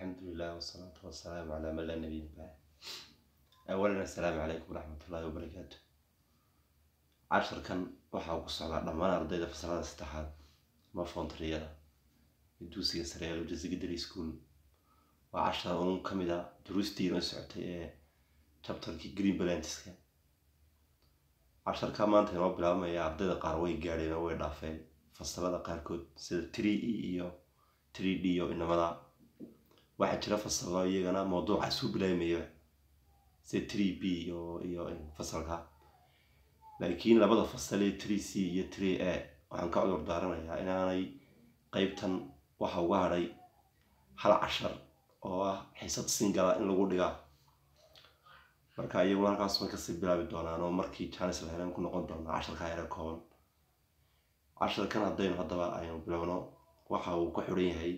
alxamdulilah wasalaatu wasalaamu calaa man laa nabiya bacd awalan assalaamu calaykum waraxmatullaahi wabarakaatu casharkan waxaa ku socdaa dhammaan ardayda fasalada saddexaad ama foontariyada ee dugsiga sare ee lojasa secondary school waa cashar un ka mid a duruustii inoo socotay ee chapterkii green balantiska casharka maanta inoo bilaabmaya ardayda qaar way gaadheen oo way dhaafeen fasalada qaarkood sida tree e iyo tree d iyo inamada waxaa jira fasalo iyagana mawduuca suu bilaabmaya sida tree b iyo iyo fasalka laakiin labada fasal ee tree c iyo tree a waxaan ka cudur daaranayaa inaanay qeybtan waxa uga hadhay hal cashar oo ah xiisad singala in lagu dhigaa marka iyaguna halkaas way kasii bilaabi doonaan oo markii janis la heleen ku noqon doonaa casharka yare kooban casharkan haddaynu haddaba aynu bilowno waxa uu ku xiran yahay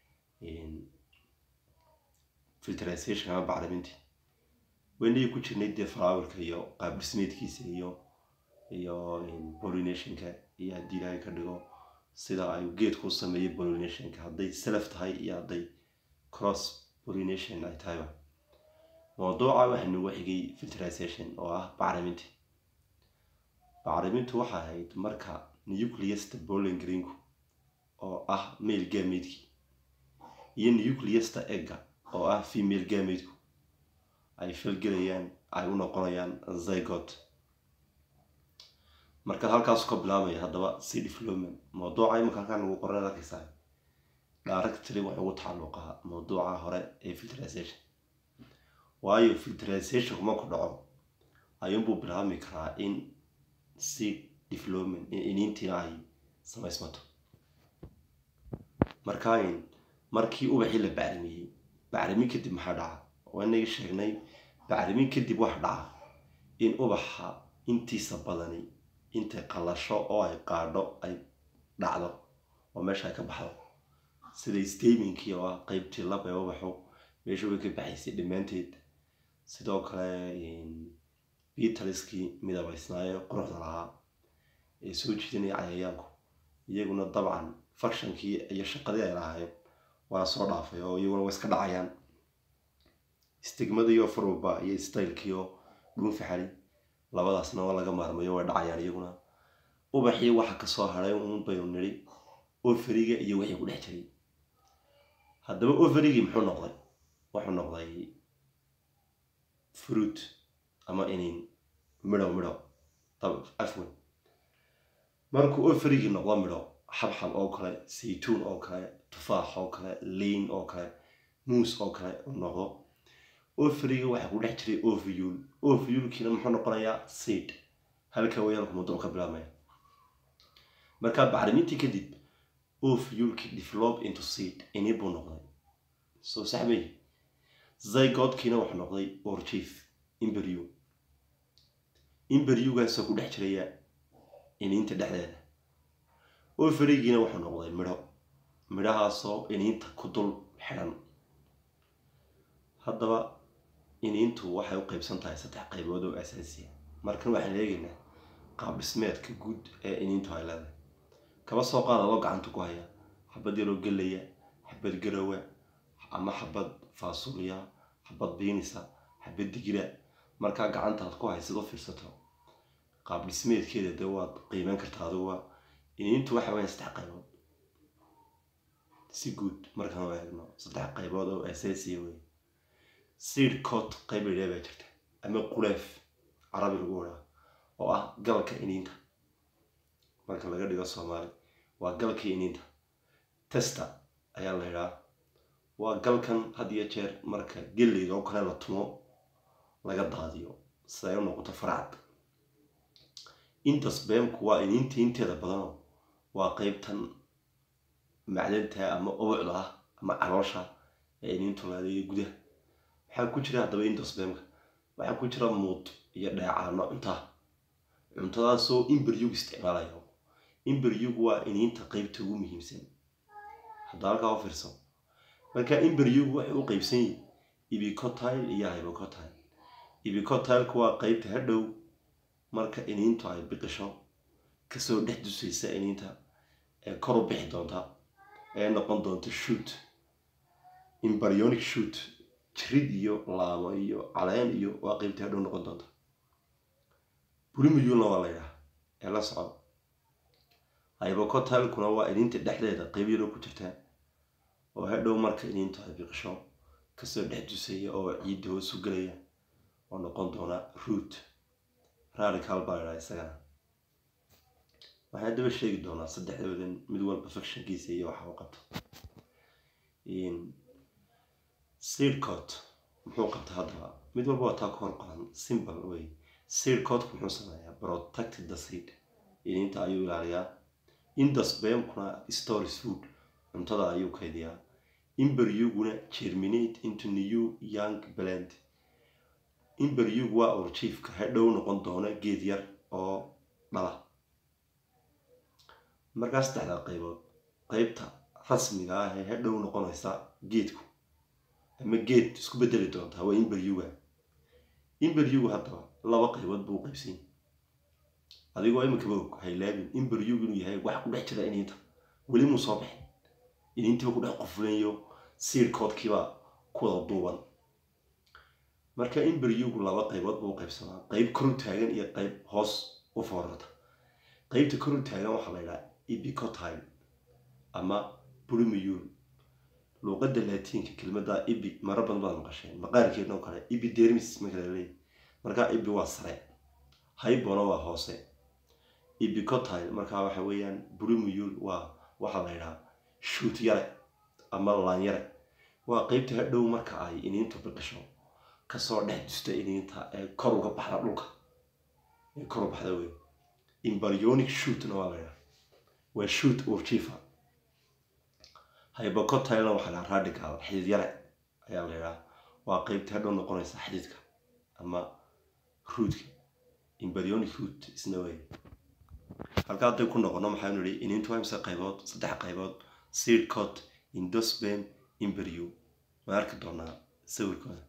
filtration ama bacriminti weynagii ku jirnay dee flowerka iyo qaab dhismeedkiisa iyo iyo pollinationka iyo haddii ilaahay ka dhigo sida ay geedku u sameeyay pollinationka hadday self tahay iyo hadday cross pollination ay tahayba mawduuca waxaa noogu xigay filtration oo ah bacriminti bacrimintu waxay ahayd marka nucleasta bowling greenku oo ah male gameedki iyo nucleasta egga oo ah female gameedku ay falgelayaan ay u noqonayaan zygot marka halkaas ka bilaabmaya haddaba c development mawduuca imika halkaan lagu qoran arkaysaa directly wuxuu ugu tacalluqaa mawduuca hore ee filtration waayo filtration kuma ku dhaco ayuunbuu bilaabmi karaa in c development iniintiina ay samaysmato marka markii ubaxii la bacrimiyey bacrimin kadib maxaa dhaca waa inagii sheegnay bacrimin kadib waxa dhaca in ubaxa intiisa badani intay qalasho oo ay qaadho ay dhacdo oo meesha ay ka baxdo sida staminkii oo ah qeybtii lab ee ubaxu meesha way ka baxaysay dhammaanteed sidoo kale beataliskii midabaysnaayo quruxda lahaa ee soo jiidanaya cayayaanku iyaguna dabcan fakshankii iyo shaqadii ay lahaayeen waa soo dhaafay oo iyaguna way iska dhacayaan stigmadiiyo farwalba iyo stylkiioo dhuunfaxali labadaasna waa laga maarmayo way dhacayaan iyaguna ubaxii waxa kasoo hadhay uun baynu nidhi oferiga iyo wixii ku dhex jiray haddaba overigii muxuu noqday wuxuu noqday fruit ama inin midho midho afwen markuu oferigii noqdo midho xabxab oo kale saytuun oo kale tufaax oo kale liin oo kale muus oo kale noqdo oferiga waxaa ku dhex jiray ovul ovulkiina muxuu noqonayaa seed halka wayaalku mawduuc ka bilaabmaya markaa bacrimintii kadib ovulki develop into seed ini buu noqday soo saxmay zygodkiina wuxuu noqday orchief imberyu imberyugaasoo ku dhex jiraya iniinta dhexdeeda oferigiina wuxuu noqday midho midhahaasoo iniinta ku dul xidhan haddaba iniintu waxay u qeybsan tahay saddex qaybood oo asaasiya markan waxaan eegaynaa qaab dhismeedka guud ee iniintu ay leedahay kaba soo qaada loo gacanta ku haya xabad yaroo gelaya xabad garowa ama xabad faasuliya xabad biinisa xabad digira markaa gacantaad ku haysid u fiirsato qaab dhismeedkeeda dee waad qiimeyn kartaa adiguba iniintu waxa weya saddex qaybood si guud markaan u eegno saddex qaybood oo asaasiya wey seed cot qayb ladhaa baa jirta ama quleef carabi lagu wadaa oo ah galka iniinta marka laga dhigo soomaali waa galkii iniinta testa ayaa la yidhaa waa galkan had iyo jeer marka geleyga oo kale la tumo laga daadiyo sida ay u noqoto faracad intasbeemku waa iniinta inteeda badanoo waa qeybtan macdanta ama ubucda ah ama caloosha ee iniintu laadayo gudaha waxaa ku jira haddaba indosbeemka waxaa ku jira muud iyo dheecaano cuntaa cuntadaasoo imberyug isticmaalayo imberyug waa iniinta qeybta ugu muhiimsan hadda halkaa u fiirso marka imberyug waxay u qeybsan yihin ibicotile iyo hybocotile ibicotileka waa qeybta hadhow marka iniintu ay biqisho kasoo dhex dusaysa iniinta ee kor u bixi doonta ee noqon doonta shoot embryonic shoot jirid iyo laamo iyo caleen iyo waa qeybtii hadhow noqon doonta bulimiyulna waa la yidhaha ee la soco hybocotilkuna waa iniinta dhexdeeda qeyb yaroo ku jirta oo hadhow marka iniintu ay biqisho kasoo dhex dusaya oo ciidda hoosu gelaya oo noqon doona root radical baa ladhaha isagana waxaan daba sheegi doonaa saddexdoodan mid walba factionkiisa iyo waxa uu qabto seedcot muxuu qabta haddaba mid walba waa taa ka hor qoran simbol wey seedcotku muxuu sameeyaa protected the seed iniinta ayuu ilaaliyaa indusbemkuna stories food cuntada ayuu kaydiyaa imberyuguna germinate into new young blend imberyugu waa urjiifka hadhow noqon doona geed yar oo dhala markaa saddexdaa qaybood qeybta rasmiga ah ee hadhow noqonaysa geedku ama geed isku bedeli doontaa waa imberyuga imberyugu haddaba laba qaybood buu qaybsanya adigoo iminkaba og haylaabin imberyugu inuu yahay wax ku dhex jira iniinta weli muu soo baxin iniintiiba ku dhex qufulayo siirkoodkiiba ku wada duuban marka imberyugu laba qaybood buu qaybsamaa qeyb koru taagan iyo qeyb hoos u foorarta qeybta koru taagan waxaa la yidhaha ibicotile ama bulimiyul luuqada laatiinka kelmada ibi mara badan baad maqasheen maqaarkeedna oo kale ibi dermis marka la leeyahy markaa ibi waa sare haybona waa hoose ibicotile markaa waxa weeyaan bulimiyul waa waxaa la yidhaha shuut yare ama laan yare waa qeybta hadhow marka ay iniintu biqisho kasoo dhex dusta iniinta ee kor uga baxda dhulka ee kor u baxda wey embryonic shootna waa la yidhaha waa shoot urjifa hybocotilena waxaa la radical xidid yare ayaa la yidhaha waa qeybta hadhow noqonaysa xididka ama ruudka embryonic root isna wey halka hadday ku noqono maxaanu nihi iniintu waa imse qaybood saddex qaybood seed cot indosbem imberyu ma arki doonaa sawirkooda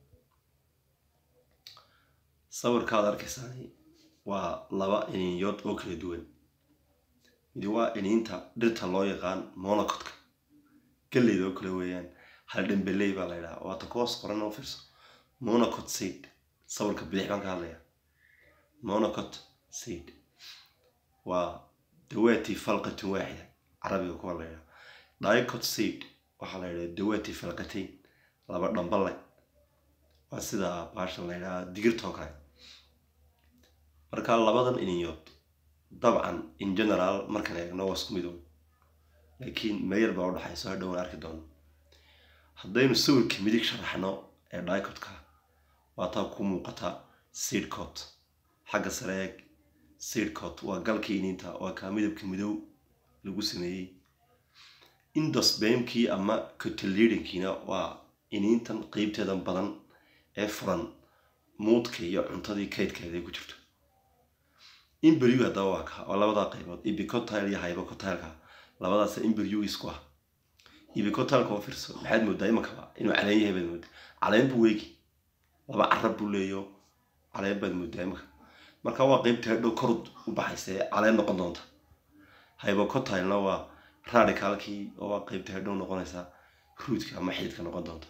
sawirkaad arkaysaani waa laba iniinyood oo kala duwan midi waa iniinta dhirta loo yaqaan monocotka galleyda oo kale weeyaan hal dhambeley baa la yidhaha waata kuhoos qoran oo fiirso monocot seed sawirka bidix baan ka hadlaya monocot seed waa dawaati falqatun waaxida carabiga kuwa la yidhaha dicot seed waxaa la yidhaha dawaati falqatayn laba dhambale waa sida baashan la yidhaha digirtoo kale marka labadan iniyood dabcan in general markaan eegno waa isku midow laakiin meeyar baa udhaxayso hadhow aan arki doono haddaynu sawirka midig sharaxno ee dicotka waa taa ku muuqata seedcot xagga sare eeg seedcot waa galkii iniinta waa kaa midabka midow lagu sameeyey indosbemkii ama cotelidinkiina waa iniintan qeybteedan badan ee furan muudka iyo cuntadii kaydkeeda ay ku jirto imberyu haddaba waa ka waa labadaa qaybood ibicotile iyo hybocotileka labadaas imberyu isku ah ibicotileka oo fiirso maxaad moodaa imankaba inuu caleen yahay baad moodaa caleen buu weegi laba carab buu leeyo caleen baad moodaa imanka marka waa qeybta hadhow kor u baxaysa ee caleen noqon doonta hybocotilena waa radicalkii oo waa qeybta hadhow noqonaysa ruudka ama xididka noqon doonta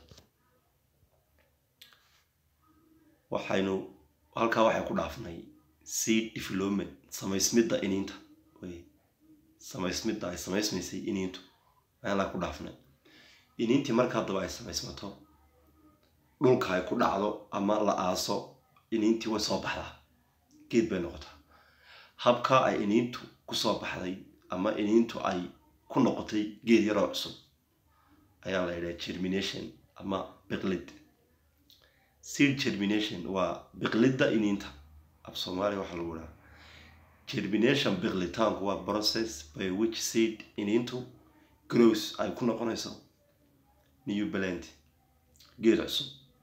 waxaynu halkaa waxay ku dhaafnay seed development samaysmidda iniinta wey samaysmidda ay samaysmaysay iniintu ayaan ku dhaafnay iniintii marka haddaba ay samaysmato dhulka ay ku dhacdo ama la aaso iniintii way soo baxdaa geed bay noqotaa habka ay iniintu kusoo baxday ama iniintu ay ku noqotay geed yaroo cusub ayaa la yidhaha germination ama biqlid seed germination waa biqlidda iniinta af soomaaliya waxaa lagu dhaha germination biqlitaanku waa process by which seed iniintu grows ay ku noqonayso new plant geed cusub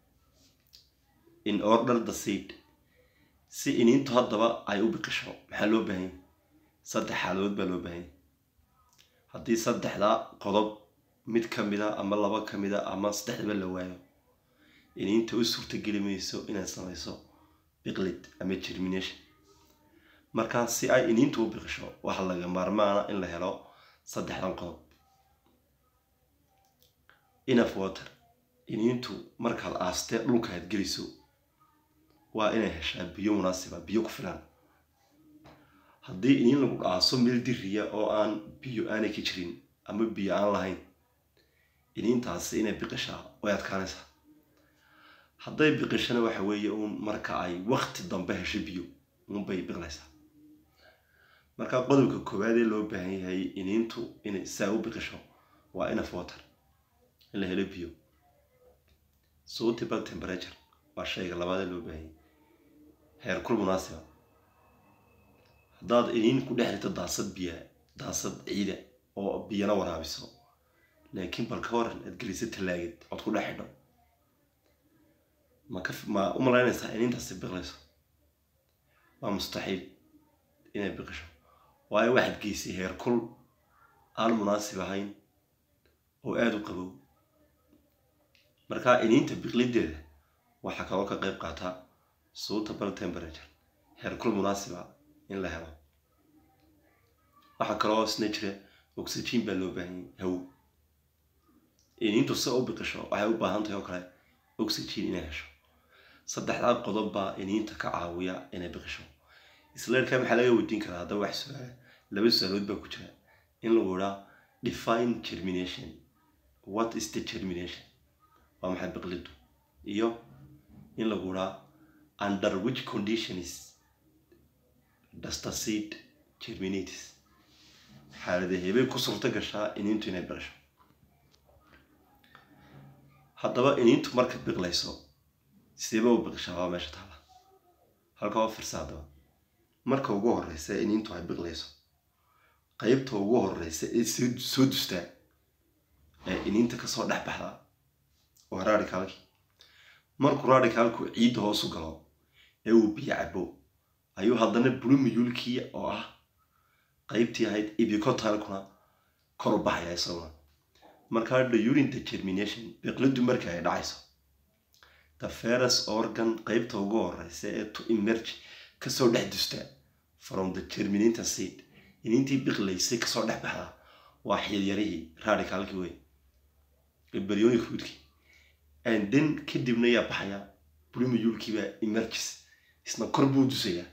in order the seed si iniintu haddaba ay u biqisho maxaa loo baahanya saddex xaaladood baa loo baahanya haddii saddexdaa qodob mid ka mida ama laba ka mida ama saddexdaba la waayo iniinta u suurtageli mayso inay samayso biqlid ama germination markaa si ay iniintu u biqisho waxaa laga maarmaana in la helo saddexdan qodob enough water iniintu markaad aastee dhulka aad geliso waa inay heshaa biyo munaasiba biyo ku filan haddii iniin lagu dhaaso meel diriya oo aan biyo aanay ka jirin ama biyo aan lahayn iniintaasi inay biqishaa way adkaanaysaa hadday biqishana waxa weeye uun marka ay wakti dambe hesho biyo uunbay biqlaysaa marka qodobka koowaad ee loo baahan yahay iniintu inay saa u biqisho waa enough water in la helo biyo suitable temperature waa shayga labaad ee loo baahan yahay heerkul munaasiba haddaad iniin ku dhex rito daasad biya daasad ciida oo biyana waraabiso laakiin bal ka waran aad geliso tallaagid ood ku dhex xidho ma ka ma u malaynaysaa iniintaasi biqlayso waa mustaxiil inay biqisho waayo waxaad geysay heerkul aan munaasib ahayn oo aada u qabow marka iniinta biqlideeda waxaa kaloo ka qayb qaata suitable temperature heerkul munaasiba in la helo waxaa kaloo isna jira oxygen baa loo baahanyay hawo iniintu si u biqisho waxay u baahan tahay oo kale oxygen inay hesho saddexdaa qodob baa iniinta ka caawiya inay biqisho isleerkaa maxaa laga weydiin karaa haddaba wax su-aala laba su-aalood baa ku jira in lagu idhaa define germination what is the germination waa maxay biqlidu iyo in lagu idhaa under which conditions does the seed germinates xaaladahebay ku suurto gashaa iniintu inay biqisho haddaba iniintu marka biqlayso sideeba u biqishaa waa meesha taala halka oo firsa haddaba marka ugu horeysa iniintu ay biqlayso qeybta ugu horeysa ee soo dustaa ee iniinta kasoo dhex baxdaa waa radicalki markuu radicalku ciidda hoosu galo ee uu biyo cabo ayuu haddana blumiyulkii oo ah qeybtii ahayd ibicotalkuna kor u baxaya isaguna markaa during the germination biqlidu marka ay dhacayso the ferus organ qeybta ugu horeysa ee to emerge kasoo dhex dusta from the germinator seed inintii biqlaysay kasoo dhex baxdaa waa xiidyarihii radicalkii wey embryonic roodkii and then kadibna yaa baxaya blumiyulkiibaa emerges isna kor buu dusayaa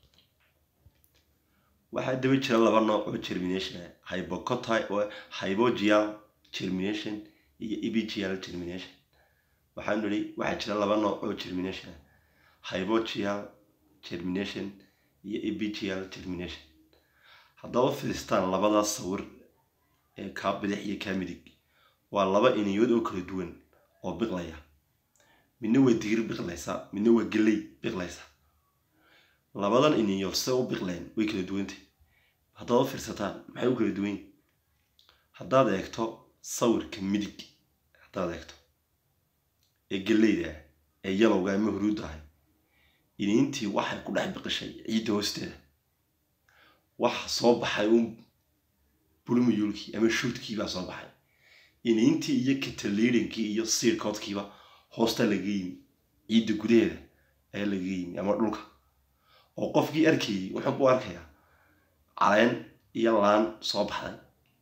waxaa daba jira laba nooc oo germination hybocoty hybogial germination iyo ebigial germination waxaanu nihi waxaa jira laba nooc oo germination hybogial germination iyo ebigial germination haddaba filistaan labadaas sawir ee kaa bidix iyo kaa midig waa laba iniyood oo kala duwan oo biqlaya midna waa digir biqlaysa midna waa geley biqlaysa labadan iniyood se u biqleen way kala duwantay haddaad u fiirsataan maxay u kala duwan yihin haddaad eegto sawirka midig haddaad eegto ee geleyda ah ee yalowga ama huruudda ahay iniintii waxay ku dhex biqishay ciidda hoosteeda waxa soo baxay uun bulmiyulkii ama shuudkii baa soo baxay iniintii iyo kataliidankii iyo siirkoodkiiba hoosta laga yimi ciidda gudaheeda ayaa laga yimi ama dhulka oo qofkii arkayay wuxuu ku arkayaa caleen iyo laan soo baxday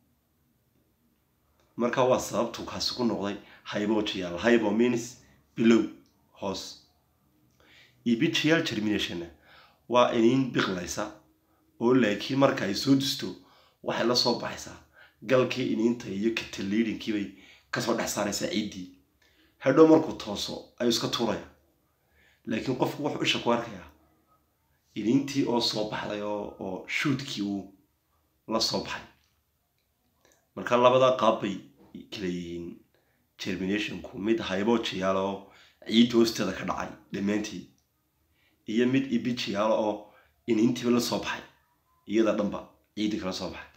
marka waa sababtuu kaasi ku noqday hybogial hybo means bilow hoos ebigial germinationna waa iniin biqlaysa oo laakiin marka ay soo dusto waxay la soo baxaysaa galkii iniinta iyo kataliidhinkii bay kasoo dhex saaraysaa ciiddii hadhow markuu tooso ayuu iska tuuraya laakiin qofku wuxuu isha ku arkayaa iniintii oo soo baxday oo oo shuudkii uu la soo baxay marka labadaa qaab bay kala yihiin germinationku mid hybogial oo ciidda hoosteeda ka dhacay dhammaantii iyo mid ebigial oo iniintiiba la soo baxay iyada dhanba ciiddi kala soo baxay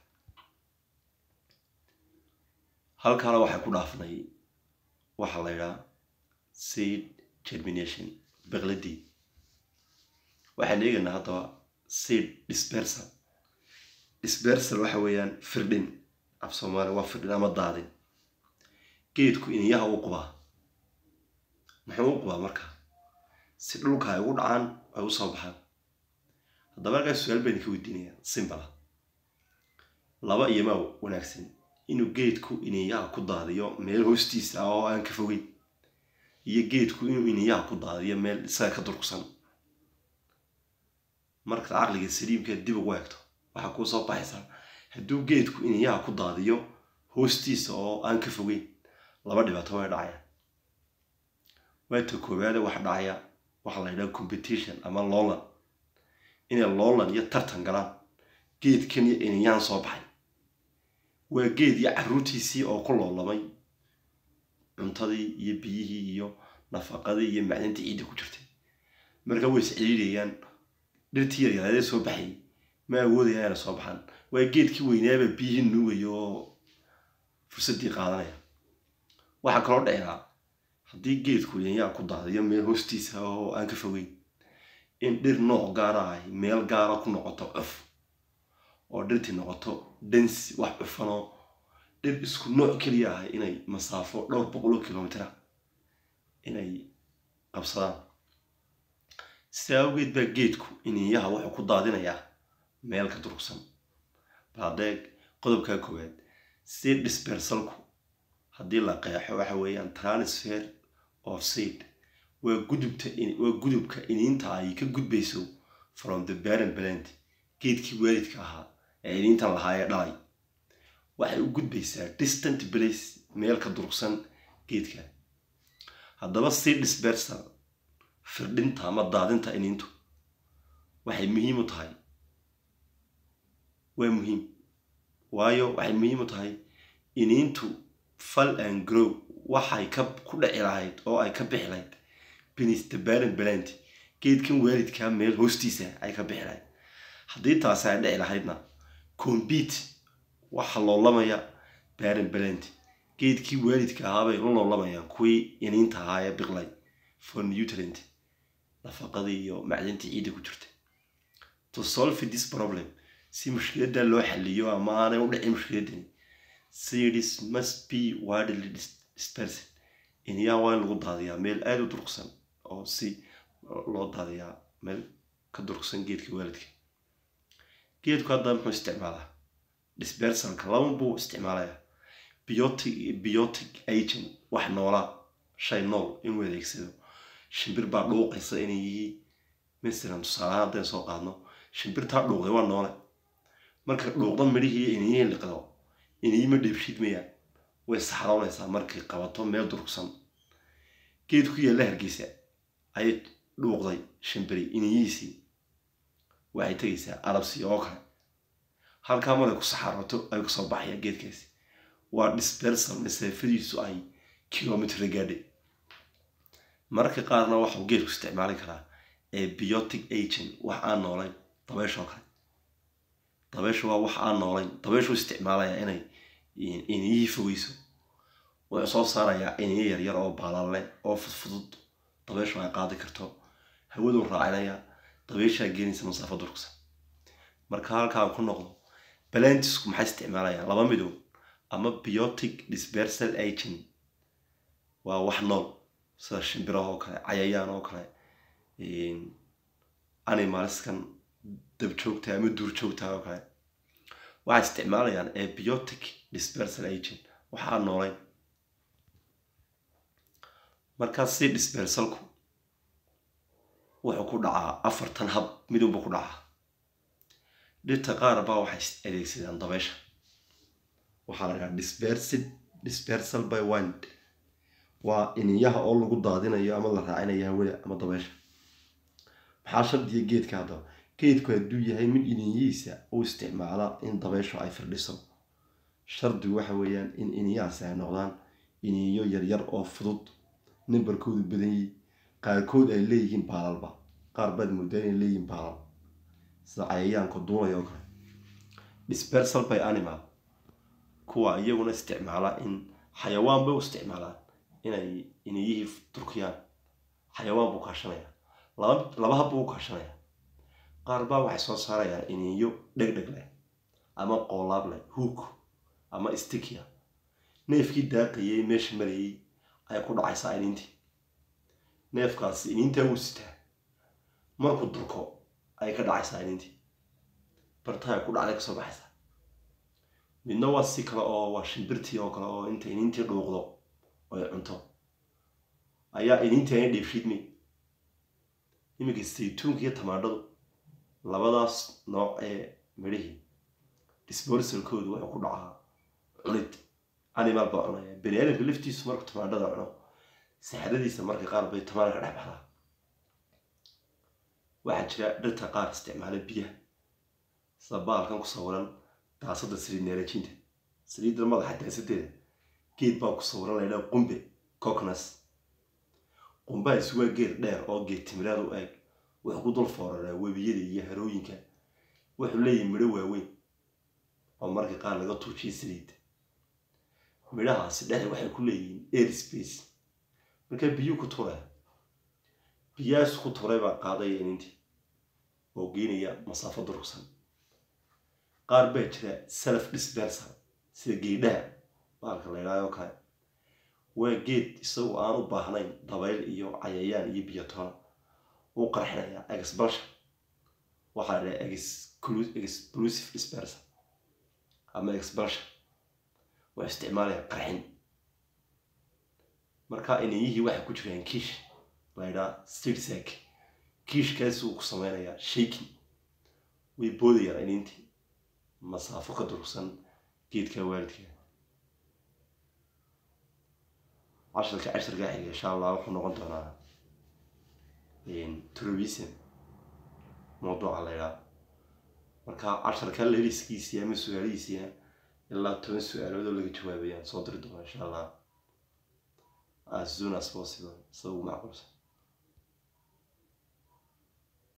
halkaana waxay ku dhaafnay waxaa la yidhaha seed germination biqladii waxaan eegaynaa haddaba seed dispersal dispersal waxa weeyaan firdhin af soomaaliya waa firdhin ama daadin geedku iniyaha u qubaa muxuu u qubaa marka si dhulka ay ugu dhacaan ay u soo baxaan haddaba halkaas su-aal baan idinka weydiinayaa simbala laba iyo maa wanaagsan inuu geedku iniyaha ku daadiyo meel hoostiisa ah oo aan ka fogeyn iyo geedku inuu iniyaha ku daadiyo meel isaga ka durugsan markaad caqliga saliimka dib ugu eegto waxaa kuu soo baxaysaa hadduu geedku iniyaha ku daadiyo hoostiisa oo aan ka fogeyn laba dhibaato way dhacaya waata koowaade waxa dhacaya waxaa la yidhaha competition ama loolan inay loolan iyo tartan galaan geedkan iyo iniyahan soo baxay waa geed iyo carruurtiisii oo ku loolamay cuntadii iyo biyihii iyo nafaqadii iyo macdintii ciidda ku jirtay marka way is celiirayaan dhirtii yaryaraadee soo baxayay ma awoodaya inay soo baxaan waa geedkii weynaaba biyihii nuugaya oo fursaddii qaadanaya waxaa kaloo dhicdaa haddii geedku yanyaa ku daadiyo meel hoostiisa oo aan ka fogeyn in dhir nooc gaara ahy meel gaara ku noqoto cuf oo dhirtii noqoto densi wax cufanoo dhir isku nooc keliya ahay inay masaafo dhowr boqoloo kilomitera inay qabsadaan sidaa awgeed baa geedku iniyaha wuxuu ku daadinayaa meel ka durugsan baadeeg qodobkaa koowaad si disbersalku haddii la qeexo waxa weeyaan transfer of seed waa gudubta waa gudubka iniinta ay ka gudbayso from the parent plant geedkii waalidka ahaa ee iniintan lahaa ee dhalay waxay u gudbaysaa distant place meel ka durugsan geedka haddaba si dispersal firdhinta ama daadinta iniintu waxay muhiim u tahay waa muhiim waayo waxay muhiim u tahay iniintu fall and grow waxay ka ku dhici lahayd oo ay ka bixi lahayd beneath the parent plant geedkan waalidkaa meel hoostiisa ay ka bixi lahayd haddii taasi ay dhici lahaydna compete waxa loolamaya parent plant geedkii waalidka ahaabay la loolamayaan kuwii iniinta ahaa ee biqlay for nutrient nafaqadii iyo macdintii ciidda ku jirta to solve this problem si mushkiladda loo xaliyo ama aanay u dhicin mushkiladdani series must be widely dispersed iniyaa waa in lagu daadiyaa meel aada u durugsan oo si loo daadiyaa meel ka durugsan geedka waalidka geedku hadda muxuu isticmaalaa dispersalka laba buu isticmaalayaa biotic biotic agent wax noolaa shay nool inuu adeegsado shimbir baa dhuuqaysa inay yihiin masalan tusaalahaan haddaynu soo qaadno shimbirtaa dhuuqday waa noole marka dhuuqda midhihii inayihii liqdo inayima dheebshiidmayaan way saxroonaysaa markay qabato meel durugsan geed ku yaalla hargeysa ayay dhuuqday shimbiri inayihiisii waxay tegaysaa arabsi oo kale halkaa markay ku saxarooto ay kasoo baxaya geedkaasi waa dispersal masaafadiisu ay kilomitr gaadhay mararka qaarna waxau geedku isticmaali karaa ee biotic agent wax aan noolayn dabeeshoo kale dabeeshu waa wax aan noolayn dabeeshuu isticmaalaya inay iniyihii fogeyso wuxuu soo saarayaa iniyo yaryar oo baalalle oo fudfudud dabeeshu ay qaadi karto hawaduu raacinaya dabeeshaa geenaysa masaafo durugsan marka halkaan ku noqdo balantisku maxay isticmaalayaan laba midow ama biotic dispersal agent waa wax nool sida shimbiraha oo kale cayayaan oo kale animalskan dabjoogta ama duurjoogta oo kale waxay isticmaalayaan abiotic dispersal agent waxaa noolayn markaas si dispersalku wuxuu ku dhacaa afartan hab midunba ku dhacaa dhirta qaar baa waxay adeegsadaan dabeesha waxaa la dhahaa dispersid dispersal by wind waa iniyaha oo lagu daadinayo ama la raacinayo hawada ama dabeesha maxaa shardiya geedka haddaba geedku hadduu yahay mid iniyihiisa u isticmaala in dabeeshu ay firdhiso shardigu waxa weeyaan in iniyahaasi ay noqdaan iniyo yaryar oo fudud nambarkoodu badanyihi qaarkood ay leeyihiin baalalba qaar baad moodaa inay leeyihiin baalal sida cayayaanka duulaya oo kale dispersal by animal kuwa iyaguna isticmaala in xayawaan bay u isticmaalaan inay iniyihii turkiyaan xayawaan buu kaashanaya laba laba hab buu u kaashanaya qaar baa waxay soo saarayaan iniyo dhegdheg leh ama qoolaab leh hook ama stikia neefkii daaqayay meesha marayay ayay ku dhacaysaa iniintii neefkaasi iniintaa wuu sitaa markuu durko ayay ka dhacaysaa iniintii bartahay ku dhacday kasoo baxaysaa midna waa si kale oo waa shimbirtii oo kale oo inta iniintii dhuuqdo ay cunto ayaa iniintaana dheefshiidmay iminka saytuunka iyo tamaandhadu labadaas nooc ee midhihii disborsalkoodu wuxuu ku dhacaa cunid animal baa cunaya bani aadamka laftiisu markuu tamaandhada cuno saxadadiisa marka qaar bay tamaandha ka dhex baxdaa waxaa jira dhirta qaar isticmaala biyaha sida baalkan ku sawiran daasada saliid neerajinta saliidda madaxa daasadeeda geed baa ku sawiran laydhaa qumbe cocnas qumbahaasi waa geed dheer oo geed timiraad u eeg wuxuu ku dul fooraraa webiyada iyo harooyinka wuxuu leeyahay midho waaweyn oo marka qaar laga tuujiyo saliidda midhahaasi dhexe waxay ku leeyihiin air space markaa biyuu ku turaya biyahaas ku turay baa qaadaya inintii oo geynaya masaafo durugsan qaar baa jira self dispersal sida geedhaha baalka la ydhaayo kale waa geed isagu aan u baahnayn dabayl iyo cayayaan iyo biyotoona uu qarxinaya exbalsha waxaa la dhaha exclusive dispersal ama exbalsha waa isticmaalaya qarxin marka inayihii waxay ku jiraan kiish la ydhaa stirsack kiishkaasi uu ku sameynayaa shaking way boodayaan inintii masaafo ka durugsan geedka waalidka casharka casharka xiga insha allah wuxuu noqon doonaa trovism mawduuca la ydhaa marka casharka leliskiisii ama su-aalihiisiia ilaa toban su-aalood oo laga jawaabayaan soo diri doona insha allah as soon as possible sida ugu macquulsan